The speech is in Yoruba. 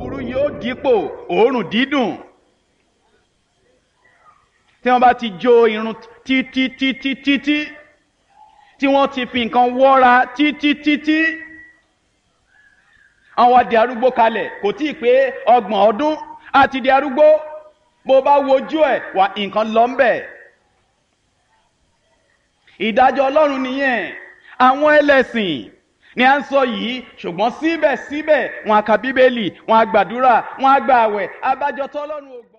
búburú yóò dípò òórùn dídùn tí wọ́n bá ti jó irun títítítítí tí wọ́n ti fi nǹkan wọ́ra títítítí àwọn di arúgbó kalẹ̀ kò tí ì pé ọgbọ̀n ọdún àti di arúgbó bó bá wojú ẹ̀ wà nǹkan lọ ń bẹ̀. ìdájọ́ ọlọ́run nìyẹn àwọn ẹlẹ́sìn ni à ń sọ yìí ṣùgbọ́n síbẹ̀síbẹ̀ wọn a ka bíbélì wọn a gbàdúrà wọn a gbà àwẹ̀ abájọ tọ́lọ́run ò gbà.